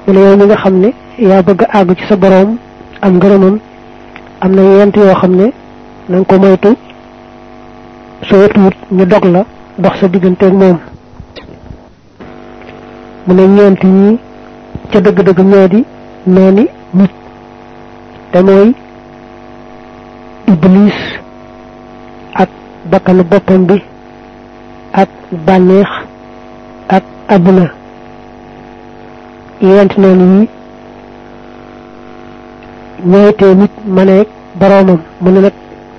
mu ne yow mi nga xam ne yaa bëgg a àgg ci sa boroom am ngërëmam am na yent yoo xam ne na nga ko moytu soo tuut ñu dog la dox sa digganteeg moom mu ne ñeent ñi ca dëgg-dëgg ñoo di nooni nit te mooy iblis ak bakkanu boppam bi ak bànneex ak àdduna yent noonu yi ñooytee nit maneeg boroomam mu ne nag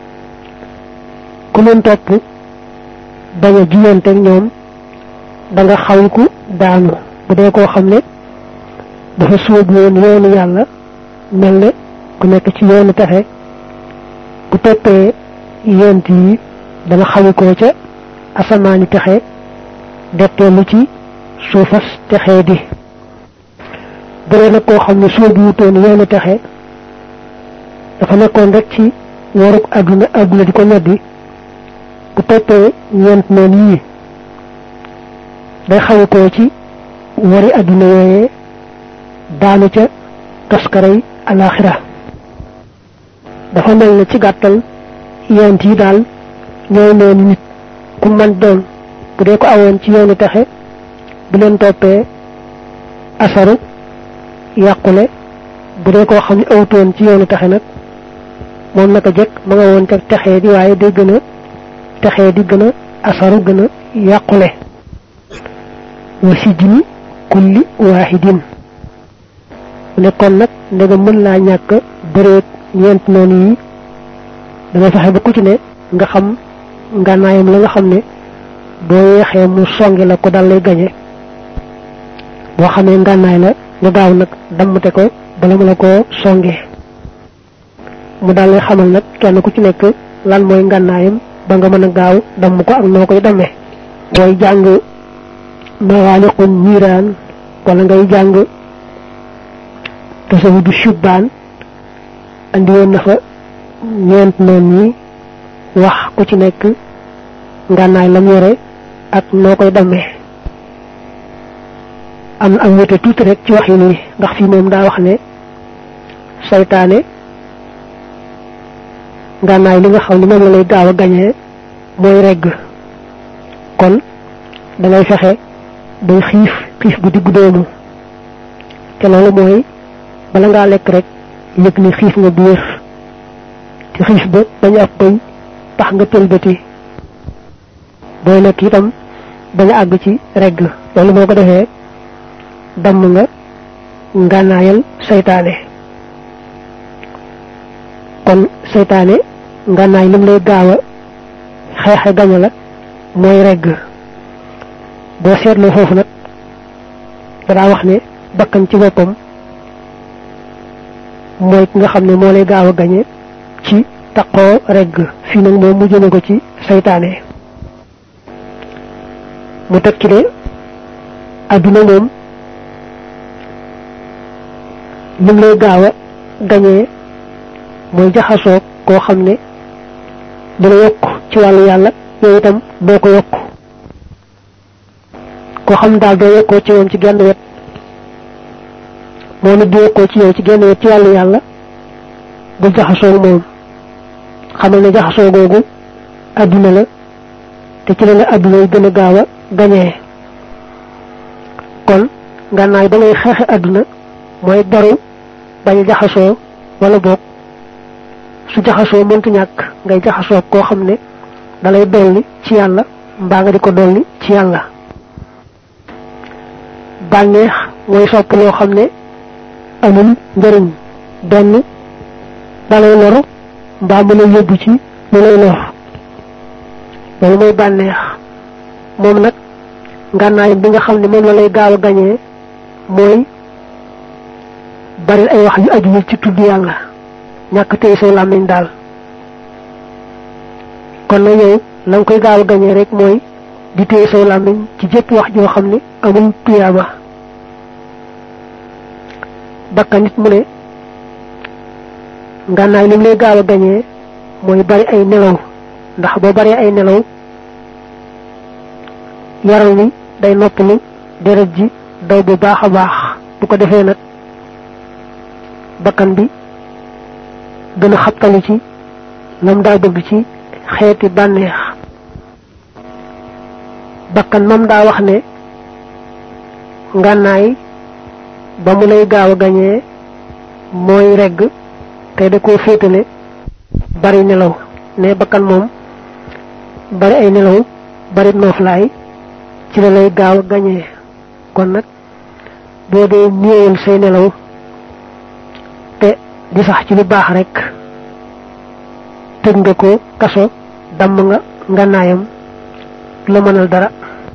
ku leen topp bañ a jiyanteeg ñoom da nga xawku daanu bu dee koo xam ne dafa sóobu woon yoonu yàlla mel ne ku nekk ci yoonu texe bu toppee yent yi dana xawikoo ca asamaani texe detteelu ci suufas texee di bu dee nag koo xam ne sóobu wutoon yoonu texe dafa nekkoon rek ci waruk àdduna àdduna di ko ñoddi bu toppee ñeent noonu yii day xawikoo ci wari àdduna yooyee daanu ca toskaray alaxira dafa mel ne ci gàttal yent yi daal ñooy noonu nit ku man doon bu dee ko awoon ci yoonu texe bu leen toppee asaru yàqule bu dee koo xam ne awtoon ci yoonu texe nag moom naka jekk ma nga woon ca texee di waaye day gën a texee di gën a asaru gën a yàqule wa sijni kulli waahidin mu ne kon nag ndega mën laa ñàkk bëreet ñeent noonu yi danga fexe ba ku ci ne nga xam ngànnaayam la nga xam ne boo yeexee mu songi la ko dal lay gañe boo xamee ngànnaay la nga gaaw nag dammate ko bala mu la koo songe mu dal lay xamal nag kenn ku ci nekk lan mooy ngànnaayam ba nga mën a gaaw damm ko ak noo koy dammee booy jàng mawaaliqun niiraan wala ngay jàng tasawudu shubbaan andi woon na fa ñeent noon ñi wax ku ci nekk ngànnaay lam yore ak noo koy dammee am na ak wute tuuti rek ci wax yi nii ndax fii moom daa wax ne saytaane ngànnaay li nga xam ne moom la lay gaaw a gañee mooy regg kon dangay fexe bay xiif xiif bu diggu doomu te loolu mooy bala ngaa lekk rek yëg ni xiif nga bu wér te xiif ba bañ ab bëy tax nga tëlbati booy lekk itam bañ a àgg ci regg loolu boo ko defee damm nga ngànnaayal seytaane kon seytaane ngànnaay lim lay gaaw a xeexe gaña la mooy regg boo seetloo foofu nag danaa wax ne bakkan ci boppam mooy ki nga xam ne moo lay gaaw a gañe ci taqoo regg fii nag moom mu jëme ko ci seytaane mu teg ci ne adduna moom lim lay gaaw a gañee mooy jaxasoo koo xam ne dina yokk ci wàllu yàlla yow itam doo ko yokk koo xam daal doo yokkoo ci moom ci genn wet moo nit di yokkoo ci yow ci genn wet ci wàllu yàlla bul jaxasoo moom xamal ne jaxasoo googu adduna la te ci la la adduna yi gën a gaaw a gañee kon ngànnaay ba ngay xeexe adduna mooy daru bañ a jaxasoo wala boog su jaxasoo mëntu ñàkk ngay jaxasoo koo xam ne dalay dolli ci yàlla mbaa nga di ko dolli ci yàlla bànneex mooy sopp loo xam ne amul njëriñ benn dalay lor mbaa mu lay yóbbu ci lu lay lor loolu mooy bànneex moom nag ngànnaay bi nga xam ne moom la lay gaaw a gañee mooy bari ay wax yu aju ci tudd yàlla ñàkk tey say làmmiñ daal kon na yow la nga koy gaaw a gañee rek mooy di téye say làmmiñ ci jëpp wax joo xam ne amul tuyaaba bakka nit mu ne ngànnaay li mu lay gaaw a gañee mooy bari ay nelaw ndax boo baree ay nelaw yaram wi day noppalu deret ji daw bu baax a baax bu ko defee nag bakkan bi gën a xabtalu ci lam daa bëgg ci xeeti bànneex bakkan moom daa wax ne ngànnaay ba mu lay gaaw a gañee mooy regg te da koo féetale bari nelaw ne bakkan moom bari ay nelaw bari nooflaay ci la lay gaaw a gañee kon nag boo dee néewal say nelaw te di sax ci lu baax rek tëj nga ko kaso damm nga ngànnaayam la mënal dara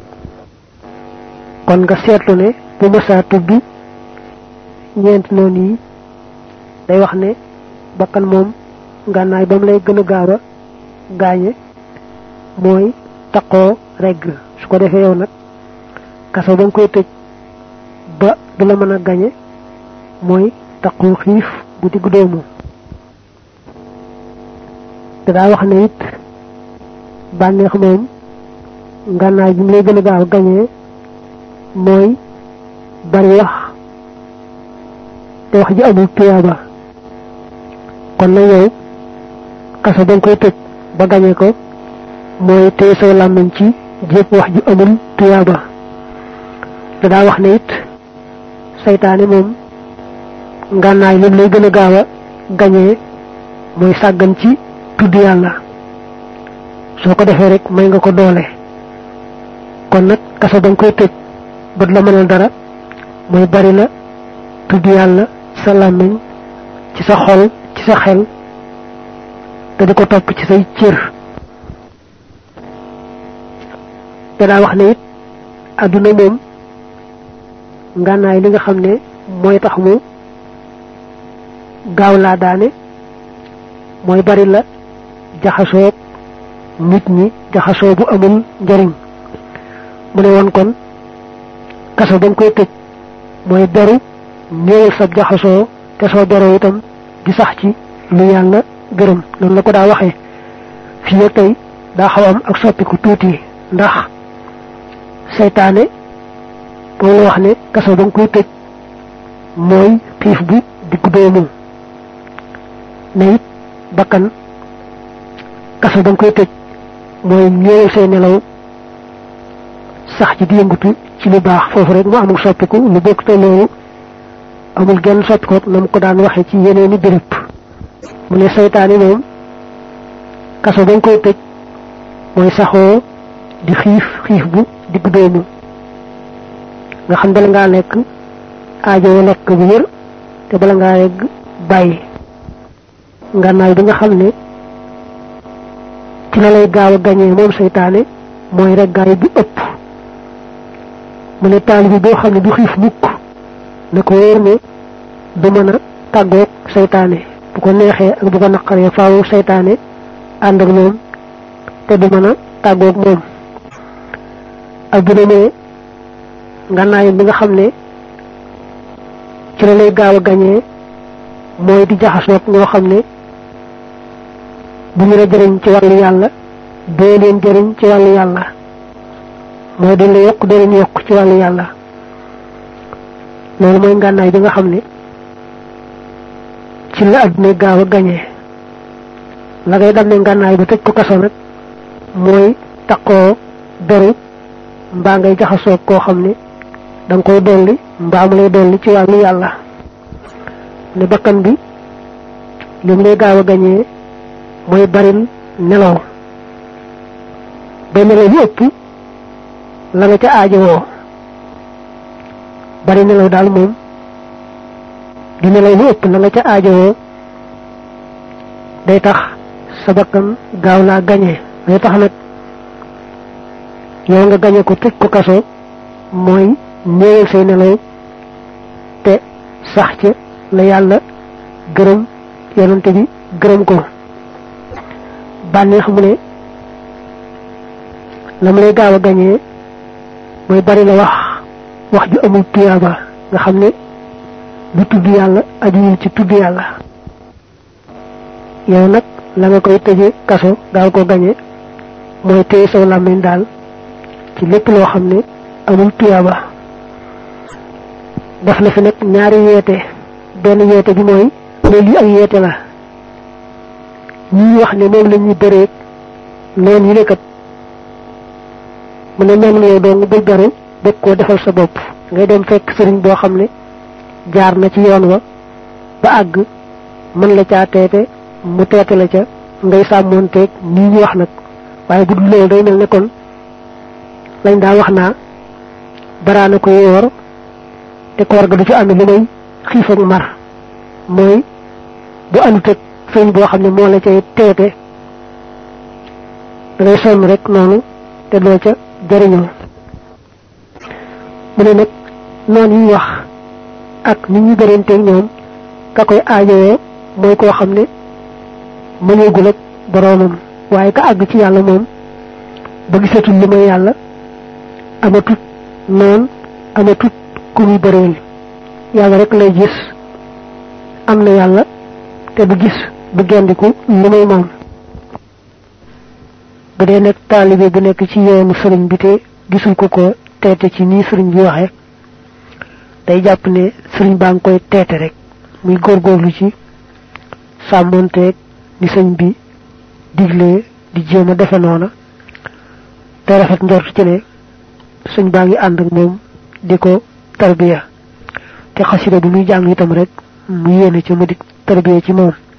kon nga seetlu ne bu mësaa tubbi ñeent noonu yi day wax ne bakkan moom ngànnaay ba mu lay gën a gaaw a gaañe mooy taqoo regg su ko defee yow nag kaso ba nga koy tëj ba du la mën a gañe mooy taqoo xiif bu digg doomu te daa wax ne it bànneex moom ngànnaay bi mu lay gën a gaaw a gañee mooy bari wax te wax ji amul tuyaaba kon nag yow kaso ba nga koy tëj ba gañe ko mooy téye saw làmmiñ ci jépp wax ju amul tuyaaba te daa wax ne it saytaane moom ngànnaay lim lay gën a gaaw a gañee mooy sàggan ci tudd yàlla soo ko defee rek may nga ko doole kon nag kaso ba nga koy tëj bët la mënal dara mooy bari la tudd yàlla ci sa làmmiñ ci sa xol ci sa xel te di ko topp ci say cër te daa wax ne it àdduna moom ngànnaay li nga xam ne mooy tax mu gaaw laa daane mooy bari la jaxasoo nit ñi jaxasoo bu amul njariñ mu ne woon kon kaso ba nga koy tëj mooy beru néewal sab jaxasoo te soo beroo itam di sax ci lu yàlla gërëm noonu la ko daa waxee fii ak tey daa xaw am ak soppiku tuuti ndax seytaane moom la wax ne kaso ba nga koy tëj mooy xiif bu diggu doomu ne it bakkan kaso ba nga koy tëj mooy néewal say nelaw sax ci di yëngutu ci lu baax foofu rek mu amul soppiku lu bokk te loolu amul genn soppiku na mu ko daan waxe ci yeneeni béréb mu ne seytaane moom kaso ba nga koy tëj mooy saxoo di xiif xiif bu digg doomu nga xam bala ngaa lekk aajoo lekk bu wér te bala ngaa yegg bàyyi ngànnaay bi nga xam ne ci la lay gaaw a gañee moom seytaane mooy reggaay bu ëpp mu ne taalibi boo xam ne du xiif mukk na ko wóor ne du mën a tàggoog seytaane bu ko neexee ak bu ko naqaree faawu seytaane ànd ak moom te du mën a tàggoog moom ak bu demee ngànnaayam bi nga xam ne ci la lay gaaw a gañee mooy di jaxasoog ñoo xam ne bu ñu la jëriñ ci wàllu yàlla doo leen jëriñ ci wàllu yàlla mooy dañ la yokk doo leen yokk ci wàllu yàlla loolu mooy ngànnaay bi nga xam ne ci la àdduna gaaw a gañee la ngay dam ne ngànnaay ba tëj ko kaso nag mooy taqoo beru mbaa ngay jaxasoog koo xam ne da nga koy dolli mbaa mu lay dolli ci wàllu yàlla ne bakkan bi li mu lay gaaw a gañee mooy baril nelaw ba nelaw yu ëpp la nga ca aajowoo bari nelaw daal moom di nelaw lu ëpp la nga ca aajowoo day tax sa bakkan gaaw laa gañee day tax nag yow nga gañe ko tëj ko kaso mooy néewal say nelaw te sax ca la yàlla gërëm yonante bi gërëm ko bànneex mu ne la mu lay gaaw a gañee mooy bari la wax wax ju amul tuyaaba nga xam ne du tudd yàlla ajuwul ci tudd yàlla yow nag la nga koy tëje kaso gaaw ko gañe mooy téye saw làmmiñ daal ci lépp loo xam ne amul tuyaaba def na fi nag ñaari yeete benn yeete bi mooy ne lii ak yeete la ñi wax ne moom la ñuy bëreeg noonu yi nekkat mu ne mel ni yow doo nga bëgg beru bëgg koo defal sa bopp ngay dem fekk sëriñ boo xam ne jaar na ci yoon wa ba àgg mën la caa teete mu teete la ca ngay sàmmoonteeg nii ñu wax nag waaye bu dul loolu day mel ne kon lañ daa wax naa baraana ko yoor te koor ga du ci ànd lu may xiif ak mar mooy bu àndut ak sëriñ boo xam ne moo la cay teete da ngay sonn rek noonu te doo ca jariñoo mu ne nag noonu yi wax ak nit ñu bëranteeg ñoom ka koy aajowoo mooy koo xam ne mëneegul ak boroomam waaye ka àgg ci yàlla moom ba gisatul li may yàlla amatut noon amatut ku muy bëreel yàlla rek lay gis am na yàlla te du gis du gendiku li may moom bu dee nekk taalibe bu nekk ci yoonu sëriñ bi te gisul ko ko teete ci nii sëriñ bi waxe day jàpp ne sëriñ baa ngi koy teete rek muy góorgóorlu ci sàmmonteeg ni sëñ bi diglee di jéem a defe noona te rafet njort ci ne sëñ baa ngi ànd ak moom di ko tarbiya te xasida bi muy jàng itam rek mu yéene ci mu di tarbiya ci moom